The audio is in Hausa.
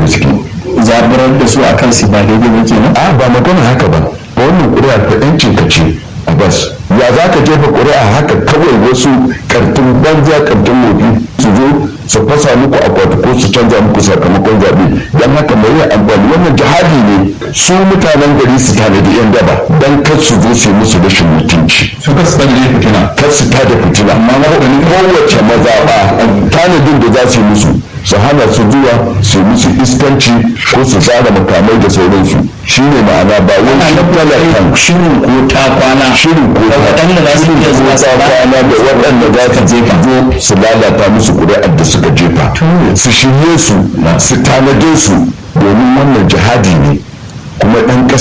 gaske zaburar da su akan su ba daidai ba kenan a ba magana haka ba wannan ƙuri'a ta ɗancin ka ce a bas ya za ka jefa ƙuri'a haka kawai wasu kartun banza kartun mofi su zo su fasa muku akwati ko su canza muku sakamakon zaɓe don haka mai yin amfani wannan jihadi ne su mutanen gari su tanadi yan daba don kar su zo su yi musu rashin mutunci su ka su tsalle fitina kar su tada fitina amma kowace mazaɓa tanadin da za su yi musu su hana su zuwa su yi musu iskanci ko su tsara makamai da sauransu shi ne ma'ana ba wai shi talakan shirin ko ta kwana shirin ko da waɗanda za su iya zuwa su ta kwana da waɗanda za su jefa zo su lalata musu ƙuri'ar da suka jefa su shirye su su tanade su domin wannan jihadi ne kuma ɗan ƙasa